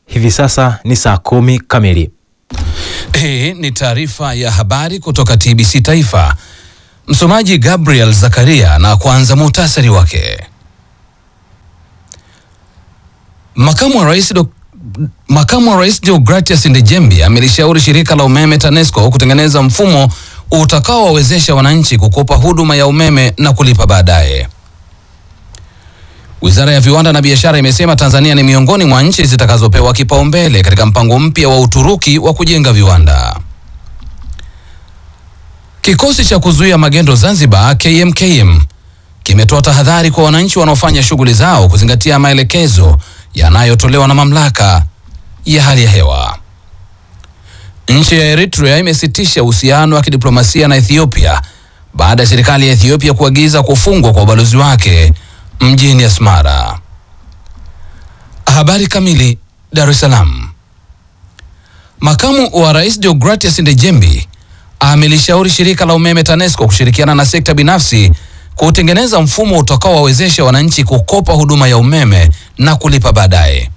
Hivi sasa ni saa kumi kamili. Hii ni taarifa ya habari kutoka TBC Taifa. Msomaji Gabriel Zakaria na kwanza muhtasari wake. Makamu wa Rais Dok Makamu wa Rais Deogratias Ndejembi amelishauri shirika la umeme TANESCO kutengeneza mfumo utakaowawezesha wananchi kukopa huduma ya umeme na kulipa baadaye. Wizara ya Viwanda na Biashara imesema Tanzania ni miongoni mwa nchi zitakazopewa kipaumbele katika mpango mpya wa Uturuki wa kujenga viwanda. Kikosi cha kuzuia magendo Zanzibar KMKM kimetoa tahadhari kwa wananchi wanaofanya shughuli zao kuzingatia maelekezo yanayotolewa na mamlaka ya hali ya hewa. Nchi ya Eritrea imesitisha uhusiano wa kidiplomasia na Ethiopia baada ya serikali ya Ethiopia kuagiza kufungwa kwa ubalozi wake mjini Asmara. Habari kamili. Dar es Salaam. Makamu wa Rais Deogratias Ndejembi amelishauri shirika la umeme TANESCO kushirikiana na sekta binafsi kutengeneza mfumo utakaowawezesha wananchi kukopa huduma ya umeme na kulipa baadaye.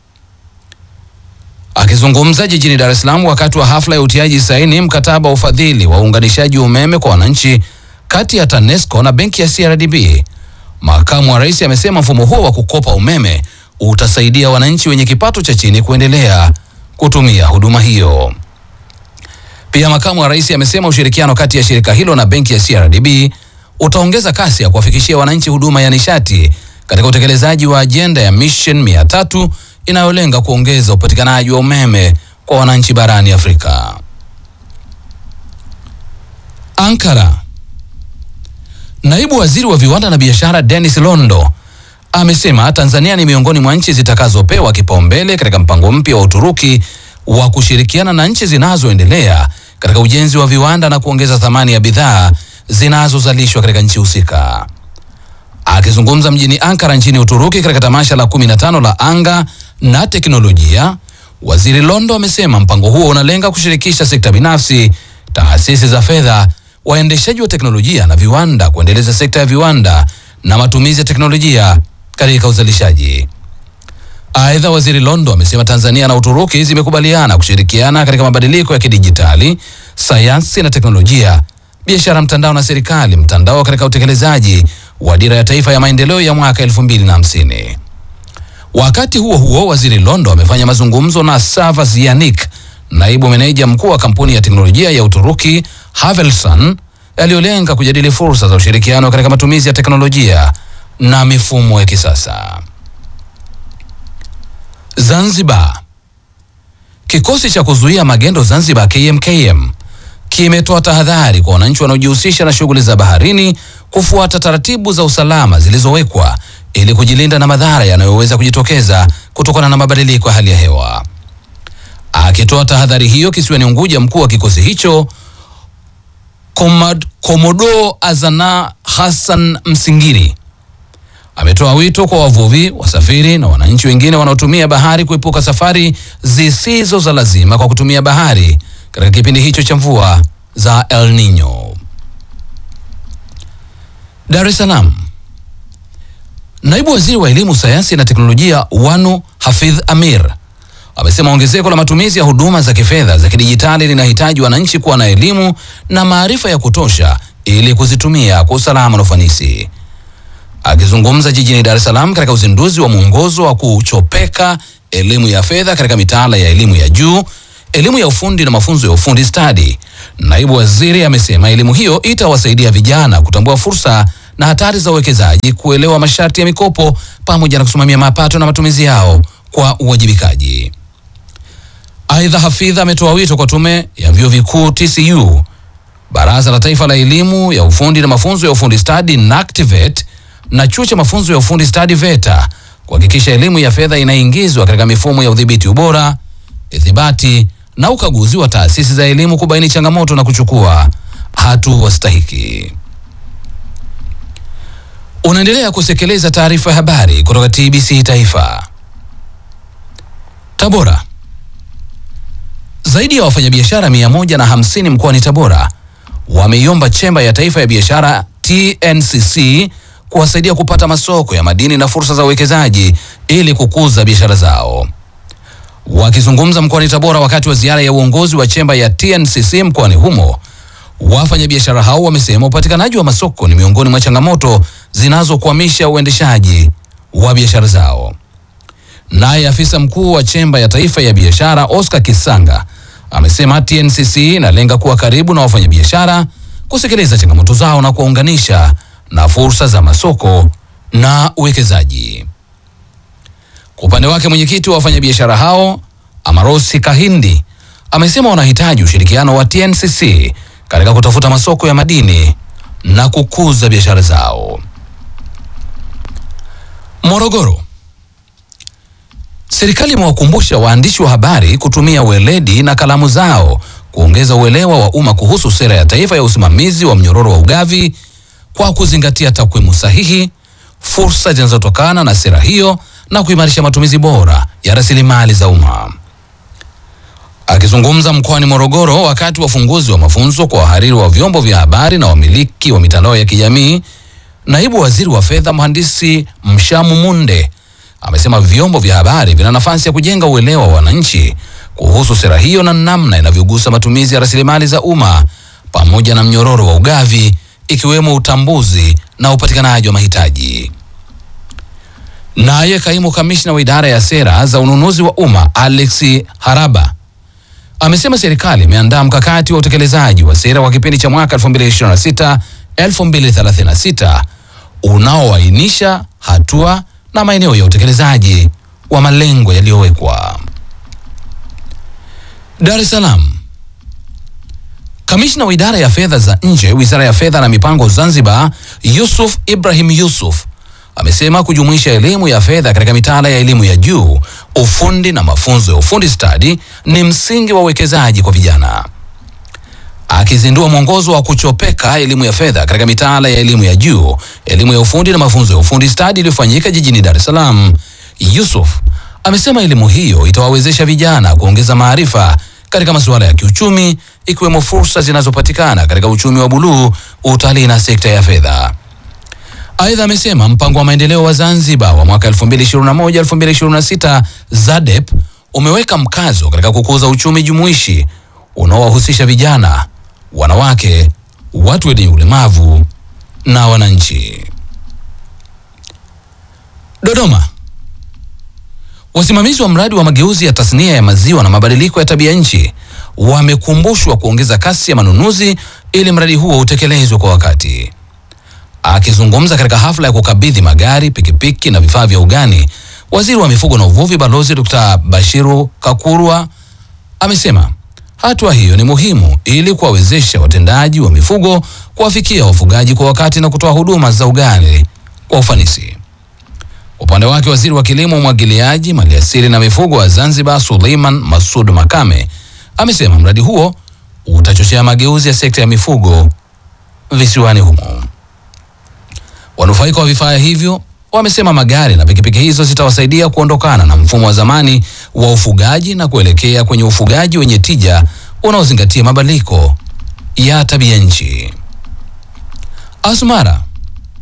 Akizungumza jijini Dar es Salaam wakati wa hafla ya utiaji saini mkataba wa ufadhili wa uunganishaji umeme kwa wananchi kati ya TANESCO na benki ya CRDB, makamu wa rais amesema mfumo huo wa kukopa umeme utasaidia wananchi wenye kipato cha chini kuendelea kutumia huduma hiyo. Pia makamu wa rais amesema ushirikiano kati ya shirika hilo na benki ya CRDB utaongeza kasi ya kuwafikishia wananchi huduma ya nishati katika utekelezaji wa ajenda ya Mission 300 inayolenga kuongeza upatikanaji wa umeme kwa wananchi barani Afrika. Ankara. Naibu Waziri wa Viwanda na Biashara Dennis Londo amesema Tanzania ni miongoni mwa nchi zitakazopewa kipaumbele katika mpango mpya wa Uturuki wa kushirikiana na nchi zinazoendelea katika ujenzi wa viwanda na kuongeza thamani ya bidhaa zinazozalishwa katika nchi husika. Akizungumza mjini Ankara nchini Uturuki katika tamasha la 15 la anga na teknolojia, Waziri Londo amesema mpango huo unalenga kushirikisha sekta binafsi, taasisi za fedha, waendeshaji wa teknolojia na viwanda kuendeleza sekta ya viwanda na matumizi ya teknolojia katika uzalishaji. Aidha, Waziri Londo amesema Tanzania na Uturuki zimekubaliana kushirikiana katika mabadiliko ya kidijitali, sayansi na teknolojia, biashara mtandao na serikali mtandao katika utekelezaji wa dira ya taifa ya maendeleo ya mwaka 2050. Wakati huo huo, Waziri Londo amefanya mazungumzo na Savas Yanik, naibu meneja mkuu wa kampuni ya teknolojia ya Uturuki Havelsan, yaliyolenga kujadili fursa za ushirikiano katika matumizi ya teknolojia na mifumo ya kisasa. Zanzibar. Kikosi cha kuzuia magendo Zanzibar KMKM kimetoa tahadhari kwa wananchi wanaojihusisha na shughuli za baharini kufuata taratibu za usalama zilizowekwa ili kujilinda na madhara yanayoweza kujitokeza kutokana na mabadiliko ya hali ya hewa. Akitoa tahadhari hiyo kisiwani Unguja, mkuu wa kikosi hicho Komad, Komodo Azana Hassan Msingiri ametoa wito kwa wavuvi, wasafiri na wananchi wengine wanaotumia bahari kuepuka safari zisizo za lazima kwa kutumia bahari katika kipindi hicho cha mvua za El Nino. Dar es Salaam. Naibu Waziri wa Elimu, Sayansi na Teknolojia Wanu Hafidh Amir amesema ongezeko la matumizi ya huduma za kifedha za kidijitali linahitaji wananchi kuwa na elimu na maarifa ya kutosha ili kuzitumia kwa usalama na ufanisi. Akizungumza jijini Dar es Salaam katika uzinduzi wa mwongozo wa kuchopeka elimu ya fedha katika mitaala ya elimu ya juu, elimu ya ufundi na mafunzo ya ufundi stadi, naibu waziri amesema elimu hiyo itawasaidia vijana kutambua fursa na hatari za uwekezaji, kuelewa masharti ya mikopo pamoja na kusimamia mapato na matumizi yao kwa uwajibikaji. Aidha, Hafidh ametoa wito kwa tume ya vyuo vikuu TCU, Baraza la Taifa la Elimu ya Ufundi na Mafunzo ya Ufundi Stadi NACTIVATE na chuo cha mafunzo ya ufundi stadi VETA kuhakikisha elimu ya fedha inaingizwa katika mifumo ya udhibiti ubora, ithibati na ukaguzi wa taasisi za elimu kubaini changamoto na kuchukua hatua stahiki. Unaendelea kusekeleza taarifa ya habari kutoka TBC Taifa. Tabora. Zaidi ya wafanyabiashara mia moja na hamsini mkoani Tabora wameiomba chemba ya taifa ya biashara TNCC kuwasaidia kupata masoko ya madini na fursa za uwekezaji ili kukuza biashara zao. Wakizungumza mkoani Tabora wakati wa ziara ya uongozi wa chemba ya TNCC mkoani humo, wafanyabiashara hao wamesema upatikanaji wa masoko ni miongoni mwa changamoto zinazokwamisha uendeshaji wa biashara zao. Naye afisa mkuu wa chemba ya taifa ya biashara Oscar Kisanga amesema TNCC inalenga kuwa karibu na wafanyabiashara, kusikiliza changamoto zao na kuwaunganisha na fursa za masoko na uwekezaji. Kwa upande wake mwenyekiti wa wafanyabiashara hao Amarosi Kahindi amesema wanahitaji ushirikiano wa TNCC katika kutafuta masoko ya madini na kukuza biashara zao. Morogoro. Serikali imewakumbusha waandishi wa habari kutumia weledi na kalamu zao kuongeza uelewa wa umma kuhusu sera ya taifa ya usimamizi wa mnyororo wa ugavi kwa kuzingatia takwimu sahihi, fursa zinazotokana na sera hiyo na kuimarisha matumizi bora ya rasilimali za umma. Akizungumza mkoani Morogoro wakati wa ufunguzi wa mafunzo kwa wahariri wa vyombo vya habari na wamiliki wa mitandao ya kijamii, naibu waziri wa fedha mhandisi Mshamu Munde amesema vyombo vya habari vina nafasi ya kujenga uelewa wa wananchi kuhusu sera hiyo na namna inavyogusa matumizi ya rasilimali za umma pamoja na mnyororo wa ugavi ikiwemo utambuzi na upatikanaji wa mahitaji. Naye kaimu kamishna wa idara ya sera za ununuzi wa umma Alex Haraba amesema serikali imeandaa mkakati wa utekelezaji wa sera wa kipindi cha mwaka 2026 2036 unaoainisha hatua na maeneo ya utekelezaji wa malengo yaliyowekwa. Dar es Salaam. Kamishna wa idara ya fedha za nje, Wizara ya Fedha na Mipango Zanzibar, Yusuf Ibrahim Yusuf amesema kujumuisha elimu ya fedha katika mitaala ya elimu ya juu, ufundi na mafunzo ya ufundi stadi ni msingi wa uwekezaji kwa vijana. Akizindua mwongozo wa kuchopeka elimu ya fedha katika mitaala ya elimu ya juu, elimu ya ufundi na mafunzo ya ufundi stadi iliyofanyika jijini Dar es Salaam, Yusuf amesema elimu hiyo itawawezesha vijana kuongeza maarifa katika masuala ya kiuchumi ikiwemo fursa zinazopatikana katika uchumi wa buluu, utalii na sekta ya fedha. Aidha, amesema mpango wa maendeleo wa Zanzibar wa mwaka 2021-2026 ZADEP umeweka mkazo katika kukuza uchumi jumuishi unaowahusisha vijana, wanawake, watu wenye ulemavu na wananchi. Dodoma. Wasimamizi wa mradi wa mageuzi ya tasnia ya maziwa na mabadiliko ya tabia nchi wamekumbushwa kuongeza kasi ya manunuzi ili mradi huo utekelezwe kwa wakati. Akizungumza katika hafla ya kukabidhi magari, pikipiki na vifaa vya ugani, waziri wa mifugo na uvuvi Balozi Dr. Bashiru Kakurwa amesema hatua hiyo ni muhimu ili kuwawezesha watendaji wa mifugo kuwafikia wafugaji kwa wakati na kutoa huduma za ugani kwa ufanisi. Upande wake waziri wa kilimo, umwagiliaji, maliasili na mifugo wa Zanzibar Suleiman Masud Makame amesema mradi huo utachochea mageuzi ya sekta ya mifugo visiwani humo. Wanufaika wa vifaa hivyo wamesema magari na pikipiki hizo zitawasaidia kuondokana na mfumo wa zamani wa ufugaji na kuelekea kwenye ufugaji wenye tija unaozingatia mabadiliko ya tabia nchi. Asmara.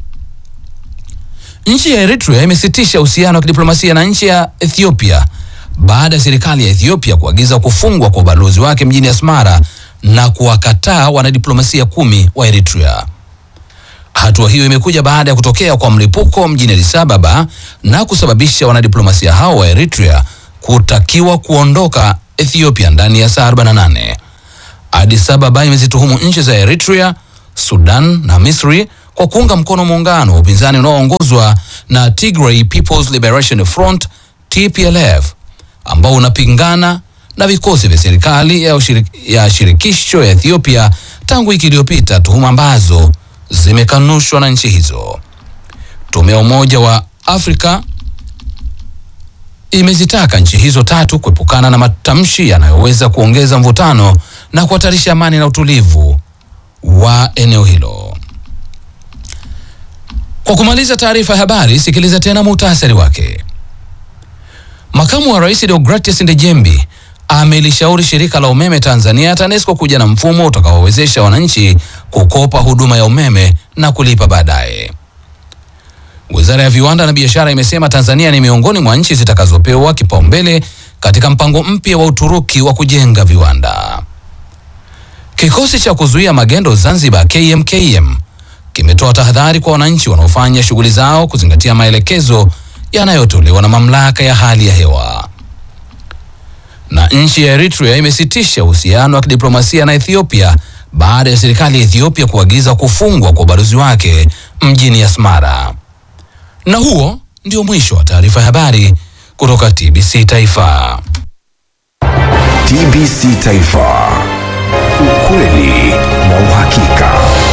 Nchi ya Eritrea imesitisha uhusiano wa kidiplomasia na nchi ya Ethiopia baada ya serikali ya Ethiopia kuagiza kufungwa kwa ubalozi wake mjini Asmara na kuwakataa wanadiplomasia kumi wa Eritrea. Hatua hiyo imekuja baada ya kutokea kwa mlipuko mjini Addis Ababa na kusababisha wanadiplomasia hao wa Eritrea kutakiwa kuondoka Ethiopia ndani ya saa 48. Addis Ababa imezituhumu nchi za Eritrea, Sudan na Misri kwa kuunga mkono muungano wa upinzani unaoongozwa na Tigray People's Liberation Front TPLF ambao unapingana na vikosi vya serikali ya, ushirik, ya shirikisho ya Ethiopia tangu wiki iliyopita, tuhuma ambazo zimekanushwa na nchi hizo. Tume ya Umoja wa Afrika imezitaka nchi hizo tatu kuepukana na matamshi yanayoweza kuongeza mvutano na kuhatarisha amani na utulivu wa eneo hilo. Kwa kumaliza taarifa ya habari, sikiliza tena muhtasari wake. Makamu wa Rais Deogratias Ndejembi amelishauri shirika la umeme Tanzania TANESCO kuja na mfumo utakaowezesha wananchi kukopa huduma ya umeme na kulipa baadaye. Wizara ya Viwanda na Biashara imesema Tanzania ni miongoni mwa nchi zitakazopewa kipaumbele katika mpango mpya wa Uturuki wa kujenga viwanda. Kikosi cha kuzuia magendo Zanzibar KMKM kimetoa tahadhari kwa wananchi wanaofanya shughuli zao kuzingatia maelekezo yanayotolewa na mamlaka ya hali ya hewa. Na nchi ya Eritrea imesitisha uhusiano wa kidiplomasia na Ethiopia baada ya serikali ya Ethiopia kuagiza kufungwa kwa ubalozi wake mjini Asmara. Na huo ndio mwisho wa taarifa ya habari kutoka TBC Taifa. TBC Taifa. Ukweli na uhakika.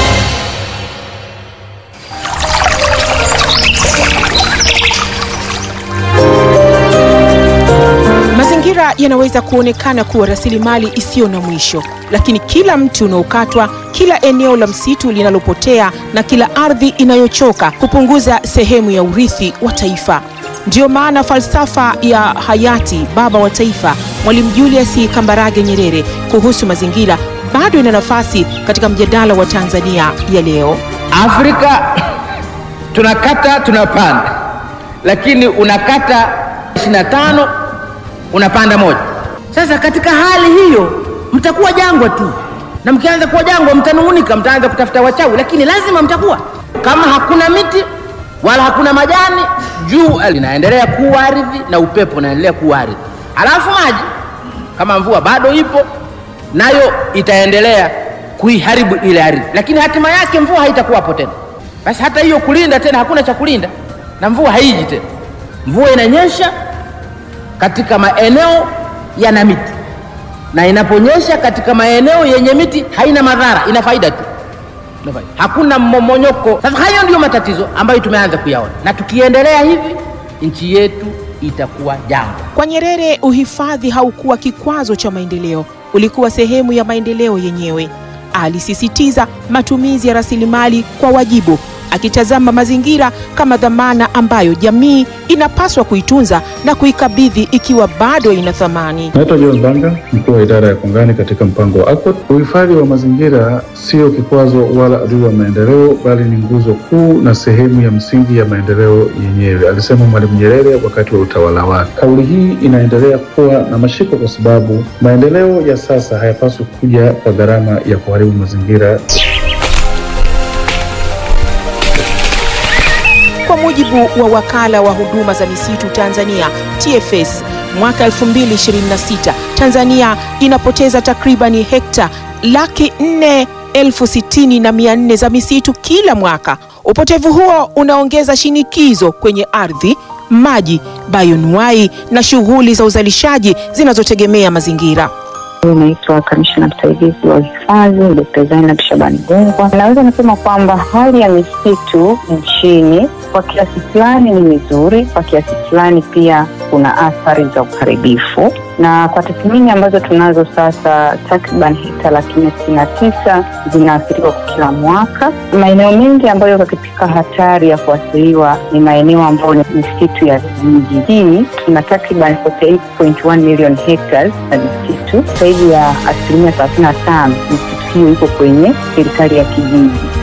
Mazingira yanaweza kuonekana kuwa rasilimali isiyo na mwisho, lakini kila mti unaokatwa, kila eneo la msitu linalopotea na kila ardhi inayochoka hupunguza sehemu ya urithi wa taifa. Ndiyo maana falsafa ya hayati baba wa taifa Mwalimu Julius Kambarage Nyerere kuhusu mazingira bado ina nafasi katika mjadala wa Tanzania ya leo. Afrika tunakata tunapanda, lakini unakata 25 unapanda moja. Sasa katika hali hiyo mtakuwa jangwa tu, na mkianza kuwa jangwa mtanung'unika, mtaanza kutafuta wachawi, lakini lazima mtakuwa. Kama hakuna miti wala hakuna majani, jua linaendelea kuwa ardhi na upepo unaendelea kuwa ardhi, alafu maji kama mvua bado ipo nayo itaendelea kuiharibu ile ardhi, lakini hatima yake mvua haitakuwapo tena. Basi hata hiyo kulinda tena, hakuna cha kulinda na mvua haiji tena. Mvua inanyesha katika maeneo yana miti, na inaponyesha katika maeneo yenye miti haina madhara, ina faida tu, Ina faida. hakuna mmomonyoko. Sasa hayo ndiyo matatizo ambayo tumeanza kuyaona, na tukiendelea hivi nchi yetu itakuwa jangwa. Kwa Nyerere, uhifadhi haukuwa kikwazo cha maendeleo, ulikuwa sehemu ya maendeleo yenyewe. Alisisitiza matumizi ya rasilimali kwa wajibu, akitazama mazingira kama dhamana ambayo jamii inapaswa kuitunza na kuikabidhi ikiwa bado ina thamani. Naitwa John Banga, mkuu wa idara ya kongani katika mpango wa ACOT. Uhifadhi wa mazingira sio kikwazo wala adui wa maendeleo, bali ni nguzo kuu na sehemu ya msingi ya maendeleo yenyewe, alisema Mwalimu Nyerere wakati wa utawala wake. Kauli hii inaendelea kuwa na mashiko kwa sababu maendeleo ya sasa hayapaswi kuja kwa gharama ya kuharibu mazingira. Kwa mujibu wa wakala wa huduma za misitu Tanzania TFS, mwaka 2026 Tanzania inapoteza takribani hekta laki nne elfu sitini na mia nne za misitu kila mwaka. Upotevu huo unaongeza shinikizo kwenye ardhi, maji, bayonuai na shughuli za uzalishaji zinazotegemea mazingira. Naitwa kamishna msaidizi wa uhifadhi Dkt. Zainab Shabani Gungwa. Naweza nasema kwamba hali ya misitu nchini kwa kiasi fulani ni mizuri, kwa kiasi fulani pia kuna athari za uharibifu, na kwa tathmini ambazo tunazo sasa, takriban hekta laki nne sitini na tisa zinaathiriwa kwa kila mwaka. Maeneo mengi ambayo yako katika hatari ya kuathiriwa ni maeneo ambayo ni misitu ya vijiji. Hii tuna takriban 48.1 million hectares na misitu zaidi ya asilimia thelathini na tano misitu hiyo iko kwenye serikali ya kijiji.